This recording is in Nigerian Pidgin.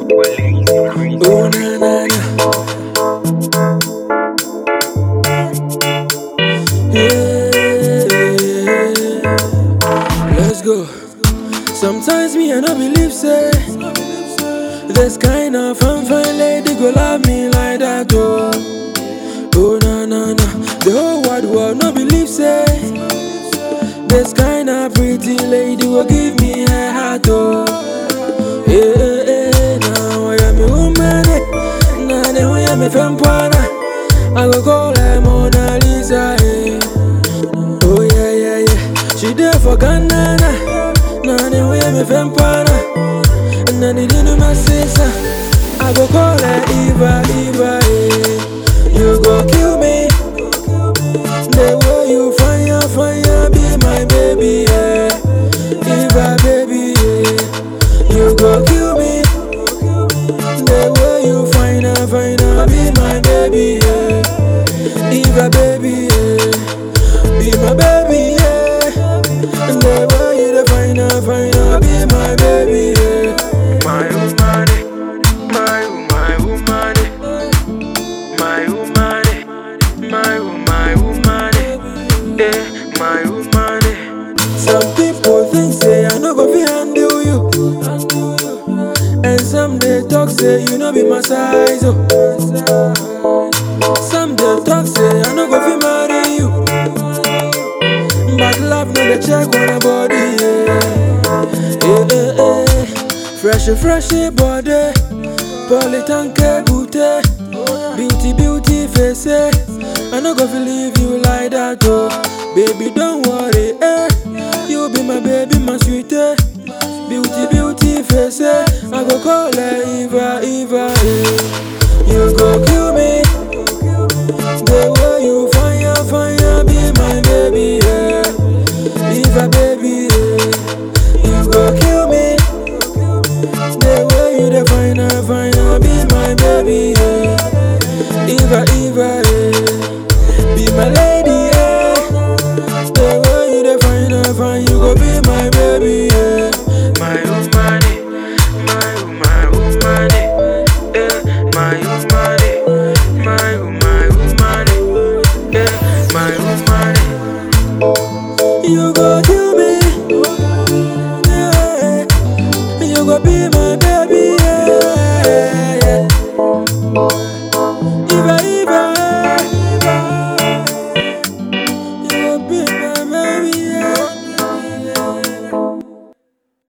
Oh na na na. Yeah. Let's go. Sometimes me I no believe say this kind of fine fine lady go love me like that oh. Oh na na na. The whole wide world no believe say this kind of pretty lady will give me her heart oh. Yeah, yeah, yeah. Now I am a woman. eh. Now they want me from Pana. I go call her Mona Lisa. eh. Oh yeah yeah yeah. She there for Ghana. Now Now they want me from Pana. And then they didn't my sister. I go call her Eva Eva. eh. You go kill me. The way you fire fire be my baby. Yeah. Eva baby. Yeah. You go kill me. The way you find her, find her, be my baby, yeah. Eva, baby, yeah. Be my baby, yeah. And the way you dey find her, find her, be my baby, yeah. My woman, my my woman, my woman, my my woman, yeah, my woman. Some people think say I no go fit handle you, and some they talk say you no be my size, oh. Some they talk say I no go fit marry you, but love no dey check on a body, yeah. Yeah, yeah, yeah. Fresh, fresh body, polytanke booty, beauty, beauty face. eh. I no go fit leave you like that, oh. Baby, don't worry, eh. You be my baby, my sweetie. Beauty, beauty face, eh. I go call her Eva, Eva, eh. You go kill me. The way you fire, fire, be my baby, yeah. Eva, baby, yeah. You go kill me. The way you define her, fine her, be my baby, yeah. Eva, Eva, yeah. Be my lady, yeah. The way you define her, fine, you go be my baby, yeah. My woman, my my woman, yeah, my woman, my my woman, yeah, my woman. You go